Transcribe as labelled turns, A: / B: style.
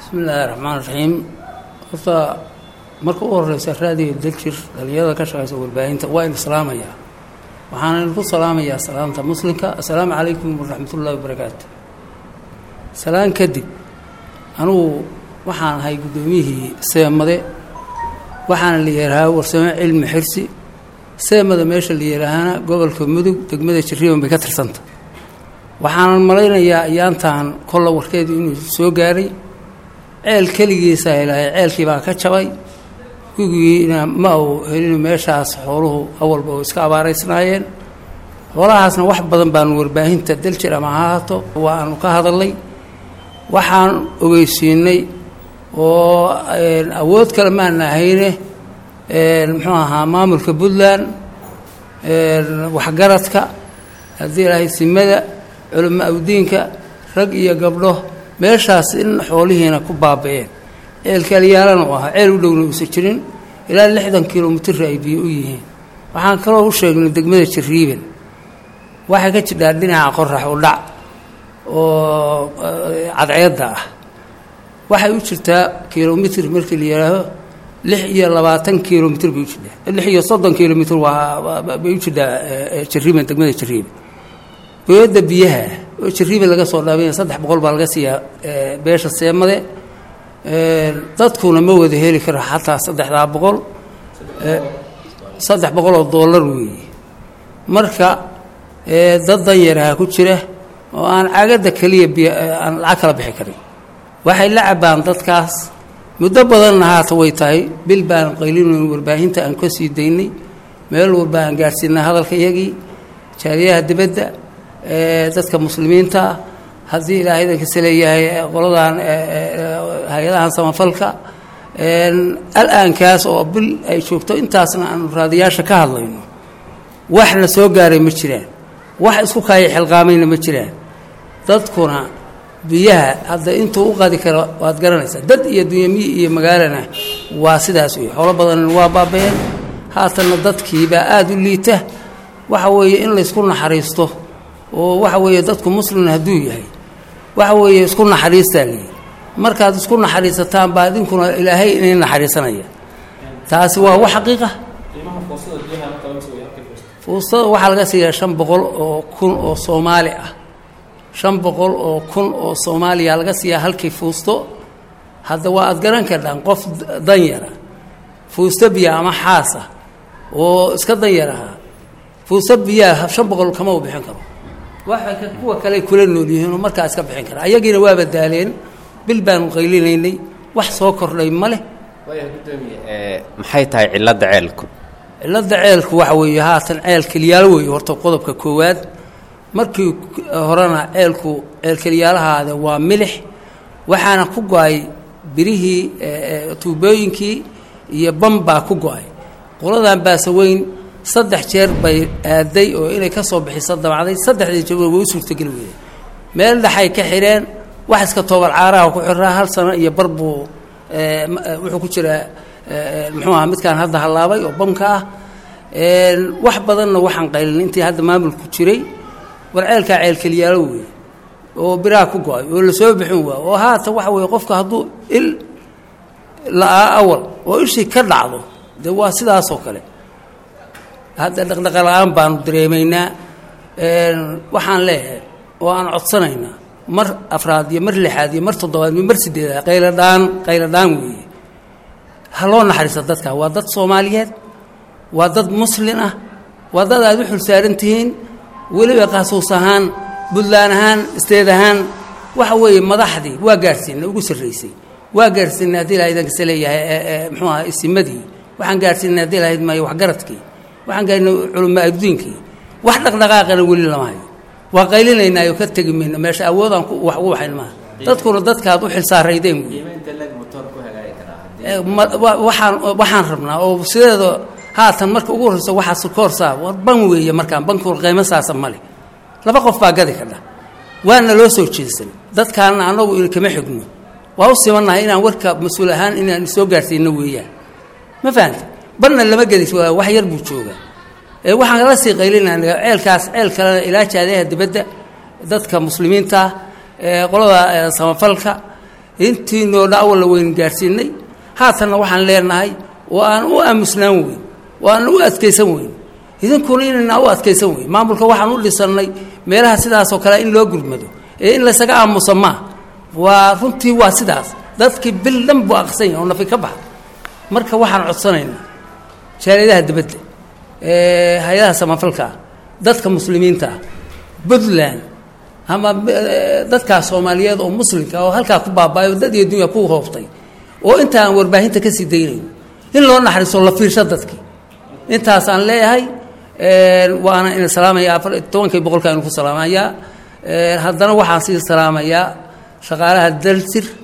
A: bismi illaahi raxmaan raxiim horta marka u horeysa raadiga daljir dhalinyarada ka shaqeysa warbaahinta waa in islaamayaa waxaana idinku salaamayaa salaamta muslimka assalaamu calaykum waraxmatullaahi wabarakaatu salaan kadib anugu waxaan ahay guddoomiyihii seemade waxaana la yidhaahaa warsamo cilmi xirsi seemada meesha la yidhaahana gobolka mudug degmada jiriiban bay ka tirsanta waxaanan malaynayaa ayaantan kolla warkeedu inuu soo gaaray ceel keligiisa helaahay ceelkii baa ka jabay gugigiina ma uu helinu meeshaas xooluhu awalba oo iska abaaraysnaayeen xoolahaasna wax badan baanu warbaahinta daljir ama ha haato waanu ka hadalnay waxaan ogeysiinay oo awood kale maana ahayne muxuu ahaa maamulka puntland waxgaradka haddii ilaahay simada culamo awdiinka rag iyo gabdho meeshaas in xoolihiina ku baaba-een ceelkaalyaalana u ahaa ceel u dhowna uusan jirin ilaa lixdan kilomitr ay biyo u yihiin waxaan kaloo u sheegnay degmada jariiban waxay ka jidhaa dhinaca qorax u dhac oo cadceedda ah waxay u jirtaa kilomitr markii la yidhaaho lix iyo labaatan kilomitr bay u jidhaa lix iyo soddon kilomitr waa bay u jidhaa jariiban degmada jariiban booyadda biyaha oo jariiban laga soo dhaabaya saddex boqol baa laga siiyaa beesha seemade dadkuna ma wada heli karo xataa saddexdaa boqol saddex boqol oo dollar weeye marka dad danyaraha ku jira oo aan cagadda keliya biy aan lacag kala bixi karin waxay la cabaan dadkaas muddo badanna haata way tahay bil baan qaylinayn warbaahinta aan ka sii daynay meel walba aan gaadhsiinay hadalka iyagii jaariyaha dibadda dadka muslimiinta haddii ilaahay idankasa leeyahay qoladan hay-adahan samafalka al-aankaas oo bil ay joogto intaasna aanu raadiyaasha ka hadlayno waxna soo gaaray ma jiraan wax isku kaaya xilqaamayna ma jiraan dadkuna biyaha hadda intuu u qadi karo waad garanaysaa dad iyo dunyamiyi iyo magaalana waa sidaas wey xoolo badanna waa baaba-een haatanna dadkiibaa aada u liita waxa weeye in laysku naxariisto oo waxa weeye dadku muslim hadduu yahay waxa weeye isku naxariistaa leeyi markaad isku naxariisataan baa idinkuna ilaahay inay naxariisanaya taasi waa wax xaqiiqa fuustada waxaa laga siiyaa shan boqol oo kun oo soomaali ah shan boqol oo kun oo soomaaliya laga siiyaa halkii fuusto hadda waa aad garan kardhaan qof danyara fuusto biya ama xaas ah oo iska danyar ahaa fuusto biyaa shan boqol kama u bixin karo waxay kuwa kale kula nool yihiinoo markaa iska bixin kara ayagiina waaba daaleen bil baanu qaylinaynay wax soo kordhay ma leh
B: maxay tahay cilladda ceelku
A: cilladda ceelku waxa weeye haatan ceel keliyaalo weeye horta qodobka koowaad markii horena ceelku ceel keliyaalahaada waa milix waxaana ku go-ay birihii tuubooyinkii iyo bam baa ku go-ay qoladan baasaweyn saddex jeer bay aaday oo inay ka soo bixiso dabacday saddexdii jabona way u suurtogeli weyday meel dhexay ka xidheen wax iska toobal caaraha ku xiraa hal sano iyo bar buu wuxuu ku jiraa muxuu aha midkaan hadda hallaabay oo bamka ah wax badanna waxaan qaylin intii hadda maamulku jiray war ceelkaa ceelkeliyaalo weeye oo biraha ku go-ay oo lasoo bixin waa oo haata waxa weeye qofka hadduu il la-aa awal oo ishii ka dhacdo dee waa sidaasoo kale hadda dhaqdhaqa la-aan baanu dareemaynaa waxaan leeyahay oo aan codsanaynaa mar afraad iyo mar lixaad iyo mar toddobaad iyo mar sideedaad qayladhaan qayladhaan weeye ha loo naxariista dadka waa dad soomaaliyeed waa dad muslin ah waa dad aad u xulsaaran tihiin weliba qaasuus ahaan buntland ahaan isteed ahaan waxa weeye madaxdii waa gaadhsiinay ugu sarraysay waa gaadhsiinay haddii ilaha idankasa leeyahay muxuu aha isimadii waxaan gaadhsiinay haddii ilahayd maayo waxgaradkii waxaan gaadhinay culama addiinkii wax dhaqdhaqaaqana weli lama hayo waa qaylinaynaayo ka tegi mayno meesha awoodaan wax ugu waxayn maaha dadkuna dadkaad u xilsaaraydeen wey waxaan waxaan rabnaa oo sideeda haatan marka ugu horreyso waxaa sukoorsaa war ban weeye markaan bankuna qiimo saasa male laba qof baa gadi kadha waana loo soo jeedsan dadkaana annagu in kama xigno waa u simannahay inaan warka mas-uul ahaan inaan soo gaadhsiino weeyaan ma fahamta barna lama gedis wax yar buu joogaa waxaan la sii qaylinana ceelkaas ceel kalena ilaa jaadaha dibadda dadka muslimiinta qolada samafalka intiinoo dhacwalla waynu gaadhsiinay haatanna waxaan leenahay oo aan u aamusnaan weyn oo aan u adkaysan weyn idinkuna inayna u adkaysan weyn maamulka waxaan u dhisannay meelaha sidaasoo kale in loo gurmado ee in laysaga aamusa maa waa runtii waa sidaas dadkii bil dhan buu aqsan yahay oo nafi ka baxa marka waxaan codsanaynaa jaaliyadaha dibadda hay-adaha samafalka ah dadka muslimiinta ah puntland ama dadkaas soomaaliyeed oo muslimka oo halkaa ku baaba'ay oo dad iyo dunya ku hooftay oo inta aan warbaahinta ka sii daynayn in loo naxariiso la fiirsho dadkii intaasaan leeyahay waana ina salaamaya afar tobankii boqolka aynu ku salaamayaa haddana waxaan sii salaamayaa shaqaalaha dalsir